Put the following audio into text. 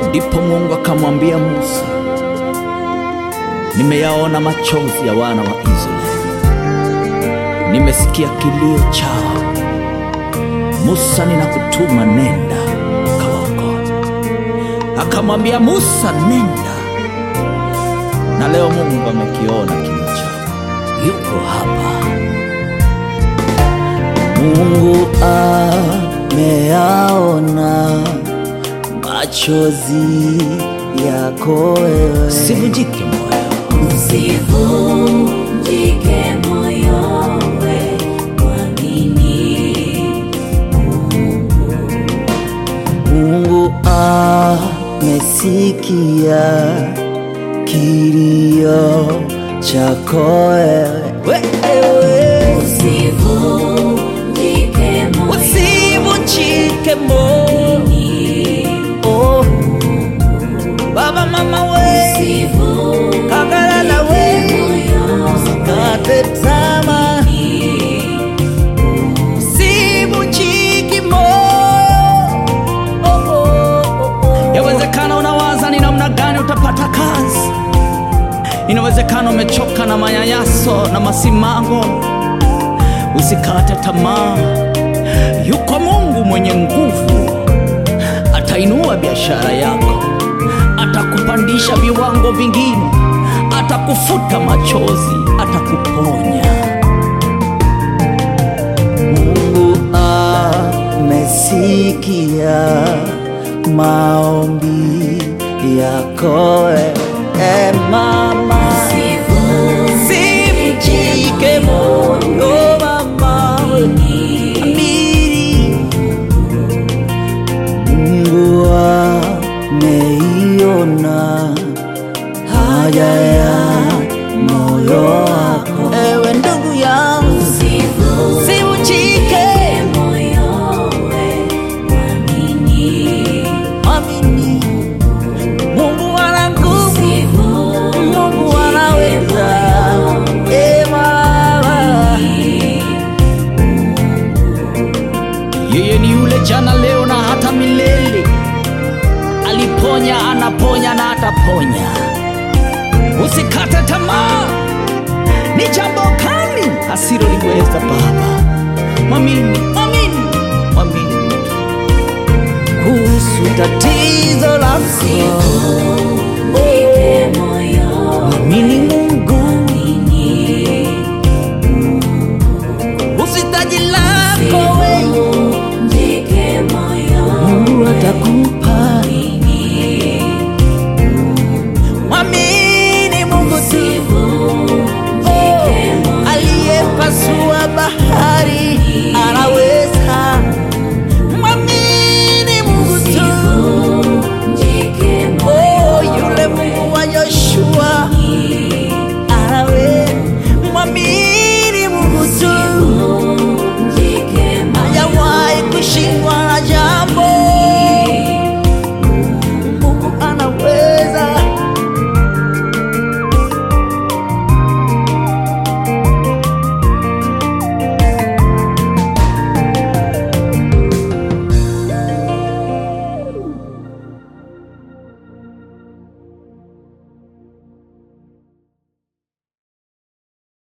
Ndipo Mungu akamwambia Musa, nimeyaona machozi ya wana wa Israeli, nimesikia kilio chao. Musa, ninakutuma, nenda kawaokoe. Akamwambia Musa, nenda. Na leo Mungu amekiona kilio chao, yuko hapa. Mungu ameyaona machozi yako wewe, sivunjike moyo. Usivunjike moyo we, mwamini Mungu amesikia kilio chako wewe, wewe. Usivunjike moyo Usivunjike moyo oh. Baba mama we kagalala we kate tama Usivunjike moyo oh, oh, oh. Yawezekana unawaza ni namna gani utapata kazi. Inawezekana umechoka na manyanyaso na masimango. Usikate tamaa, yuko Mungu mwenye nguvu, atainua biashara yako, atakupandisha viwango vingine, atakufuta machozi, atakuponya. Mungu amesikia maombi yako, e mama, sivunjike moyo mama, amini Mungu ameiona haja ya moyo wako, ewe ndugu yangu, sivunjike amini Mungu ana nguvu, Mungu anaweza. E Baba, yeye ni yule jana, leo na hata milele. Aliponya, anaponya na ataponya. Usikate tamaa, ni jambo kali asiloliweza Baba. Mwamini, mwamini, mwamini kuhusu tatizo lako. Mwamini